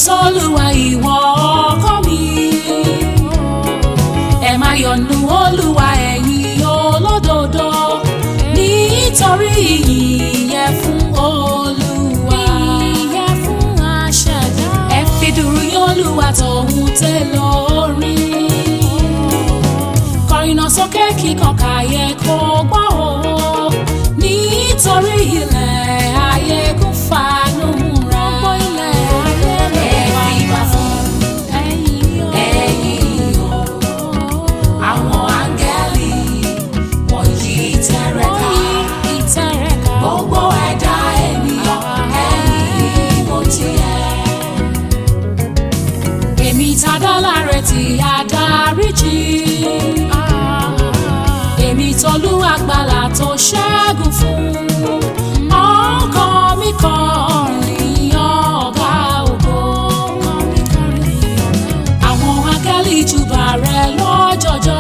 sólùwà ìwọ ọkọ mi ẹ má yọnu olúwa ẹ̀yin olódodo nítorí ìyìn yẹ fún olúwa ìyẹ́ fún aṣẹ̀dá. ẹ fi dùrù yín olúwa tọ̀hún tẹ lórí kọrin náà sókè kíkan káyé kó gbọ́ o nítorí ilẹ̀ ayé kún fanú múra Gbogbo ilẹ̀ ayé ló ẹ wà fi bá fún ẹ̀yìn o. ẹ̀yin o àwọn áńgẹ́lì wọ̀nyí tẹ̀rẹ̀ ká ìtẹ̀rẹ̀ká. gbogbo ẹ̀dá ènìyàn ẹ̀yin mo tiẹ̀. èmi tadá láre tí adáríjì èmi tolú àgbàlà tó ṣẹ́gun fún ọkàn mi kọrin ọ̀gá ògo àwọn áńgẹ́lì júbà rẹ lọ́jọ́jọ́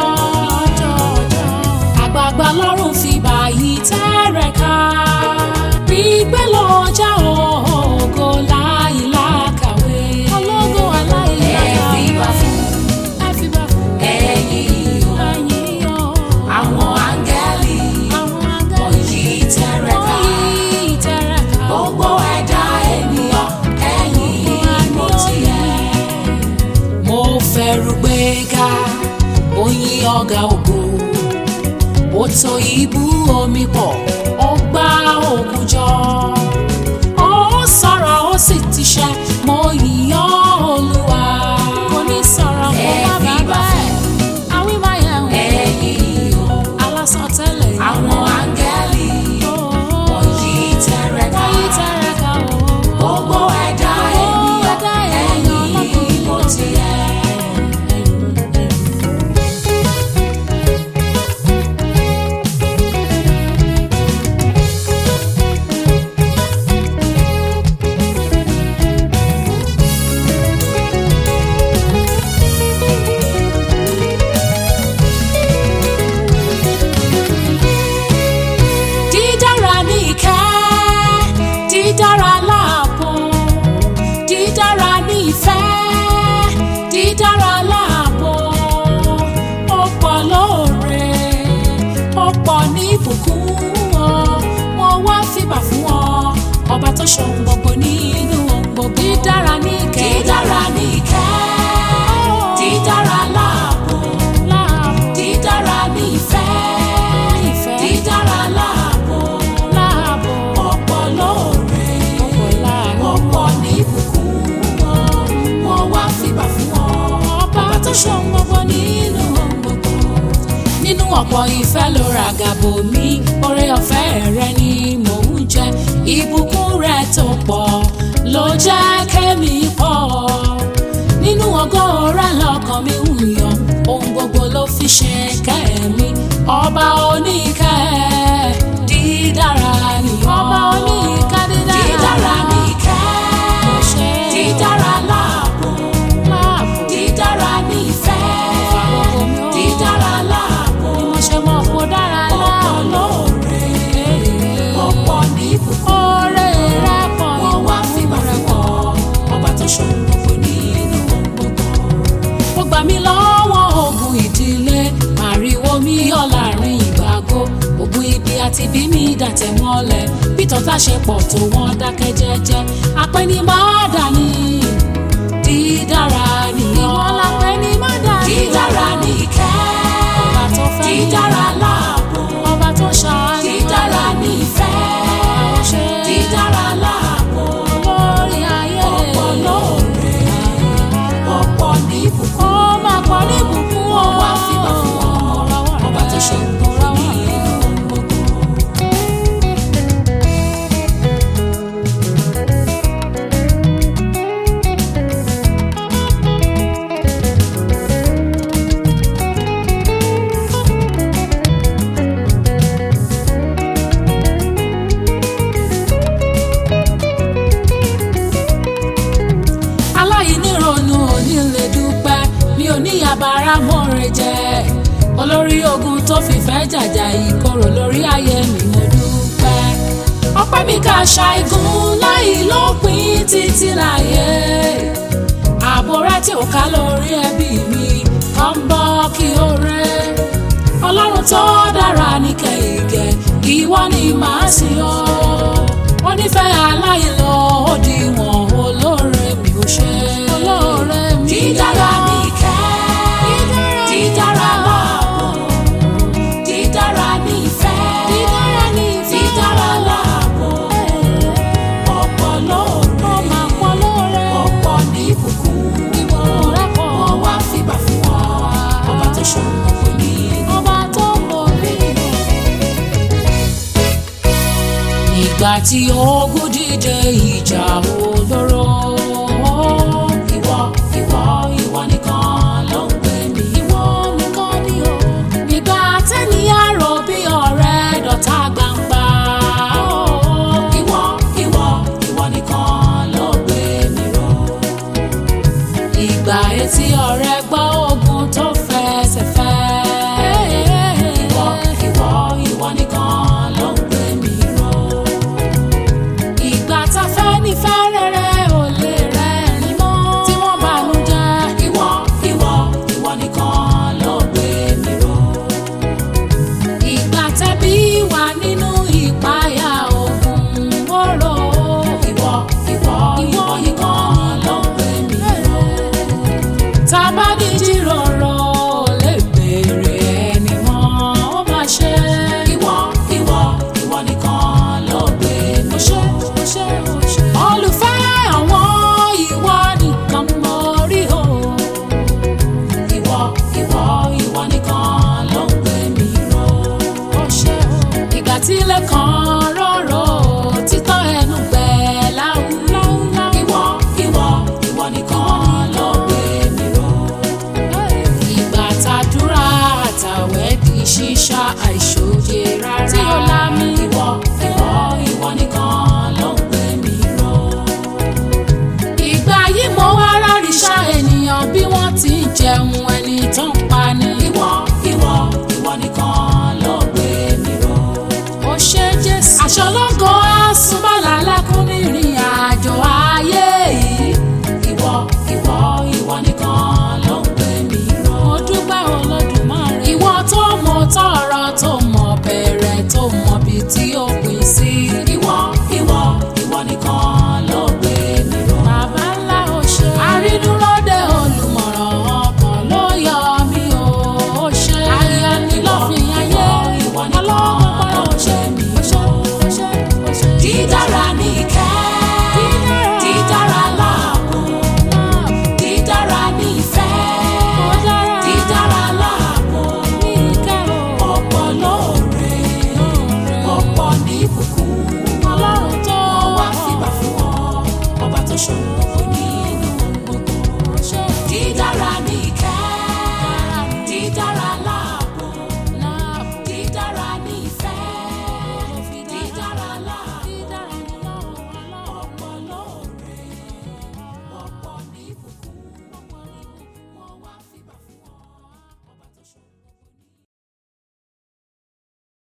àgbààgbà lọ́rùn fi báyìí tẹ́rẹ̀ ká gbígbé lọ́jà ògo láìlákàwé ológo aláìlára. ẹ fi bá fún ẹ fi bá fún ẹ̀yin o ẹ̀yìn o. àwọn áńgẹ́lì àwọn agbára wọ̀nyí tẹ́rẹ̀ ká wọ̀nyí ìtẹ̀rẹ̀ká. gbogbo ẹ̀dá ènìyàn ẹ̀yin mo tiẹ̀. mo fẹ́rù gbéga oyin ọ̀gá ògo ó tó ibú omi pọ̀ ó gbá òkun jọ ó sọ̀rọ̀ ó sì ti ṣẹ mo yìnyán olúwa kò ní sọ̀rọ̀ kó ẹ má fi bàa bá bá ẹ̀. àwí máa yẹ̀ wò. ẹ̀yin o alásán tẹ́lẹ̀ yìí. àwọn áńgẹ́lì wọ̀nyí tẹ́rẹ̀ ká wọ̀nyí ìtẹ̀rẹ̀ká o. gbogbo ẹ̀dá ènìyàn ẹ̀dá ènìyàn ẹ̀yin mo tiẹ̀. dídára ní ìkẹ́ dídára láàbò dídára ní ìfẹ́ dídára láàbò ó pọ̀ lóore ó pọ̀ ní ìbùkún ọ mo wá fìbà fún ọ ọba tó ṣohun gbogbo nínú ohun gbogbo dídára ní ìkẹ́ dídára ní ìkẹ́ dídára láàbò dídára ní ìfẹ́ Ìfẹ́. dídára láàbò láàbò. ọ̀pọ̀ lóore ọ̀pọ̀ láàánú. ọ̀pọ̀ ní ìbùkún wọn wọn wá fìbà fún ọ ọba tó ṣohun gbogbo nínú ohun gbogbo. nínú ọ̀pọ̀ ìfẹ́ ló ra gàbò mi oore ọ̀fẹ́ rẹ ni mò ń jẹ ìbùkún rẹ tó pọ̀ ló jẹ́ kémi pọ̀ nínú ògo rẹ lọ́kàn mi ń yọ̀ ohun gbogbo ló fi ṣe kẹ́mi ọba oníkẹ́ dídára nìyọ́ ọba oníkẹ́ dídára. dídára nìkẹ́ Mo ṣe é. dídára láàbò láàbò. dídára ní ìfẹ́ Ìfàgbogbo mi ó. dídára láàbò ni mo ṣe mọ̀ kó dára ọ̀pọ̀ láàbò. lóore ọ̀pọ̀ ní ìbùkún oore rẹ̀ pọ̀ wọn wá fìbà fún ọ ọba tó ṣohun gbogbo nínú ohun gbogbo. ó gbà mí lọ́wọ́ ogun ìdílé màrìwò mi yọ láàrin ìgbàgbọ́ ogun ibi àti bí mi dàtẹ̀ mọ́lẹ̀ bí tọ́ta ṣe pọ̀ tó wọ́n dákẹ́ jẹ́jẹ́ apẹ́ni máa dání dídára nìyọ́ ìwọ la pè ní má dàrí. dídára ní ìkẹ́ ọba tó fẹ́ mi. dídára láàbò ọba tó ṣàánú. dídára ní ìfẹ́ Àwọn ṣe dídára láàbò lórí ayé. ọ̀pọ̀ lóore ọ̀pọ̀ ní ìbùkún ó máa pọ̀ ní ìbùkún o. wọn wá fìbà fún ọ ọba tó ṣe gbogbo nínú ohun gbogbo. aláìnírònú òní lè dúpẹ́ mi ò ní yabara mọ́re jẹ́ olórí ogun tó fìfẹ́ jàjà ìkorò lórí ayé mi mo dúpẹ́ ọpẹ́ mi ká ṣàìgùn láì lópin títí láyé ká lórí ẹbí mi kàn bọ́ kí ó rẹ́ ọlọ́run tó dára ní kẹ̀kẹ́ ìwọ ni màá sìn ọ́ wọ́n nífẹ̀ẹ́ aláìlọ òdiwọ̀n olóore mi ò ṣe olóore mi dídára ní ìkẹ́ dídára láàbò dídára ní ìfẹ́ dídára ní ìfẹ́ dídára láàbò ọ̀pọ̀ lóore pọ̀ lóore ọ̀pọ̀ ní ìbùkún rẹ̀ pọ̀ wọ́n wá fìbà fún ọ ọba tó ṣòro gbogbo ní ọba tó mọ̀ mí. Ìgbà tí ogun dìde ìjà olóró. ìwọ ìwọ ìwọ nìkan ló ń pè mí Ìwọ nìkan ni o. Ìgbà tẹ́niyàn rò bí ọ̀rẹ́ dọ̀tá gbangba. ìwọ ìwọ ìwọ nìkan ló gbé mi ró Ìgbà etí ọ̀rẹ́ gbọ́ ogun tó fẹsẹ̀ fẹ́. ìwọ ìwọ ìwọ nìkan ló ń gbé mi ró Ìgbà tá fẹ́ ní fẹ́ rere ò lè rẹ́rìn mọ́. Tí wọ́n bá nu jẹ́. ìwọ ìwọ ìwọ nìkan ló gbé mi ró Ìgbà tẹ́bí wà nínú ìpayà ogun mọ́rọ̀. ìwọ ìwọ ìwọ nìkan ló gbé mi ró Tábà ní jíròrò lè béèrè ẹni mọ́ ó máa ṣe. ìwọ ìwọ ìwọ nìkan ló gbé mi ró Olùfẹ́ àwọn ìwọ nìkan mọ rí o. ìwọ ìwọ ìwọ nìkan ló gbé mi ró Ó ṣe o. Ìgbà tí ilé kan rọ̀rọ̀ títọ́ ẹnu gbẹ láúláúláú. ìwọ ìwọ ìwọ nìkan ló gbé mi ró Ìgbà tàdúrà àtàwẹ̀ di ṣíṣá àìṣòye rárá. Tí ó lámì. ìwọ ìwọ ìwọ nìkan ló gbé mi ró Ìgbà yìí mo wá ráríṣà ènìyàn bí wọ́n ti ń jẹun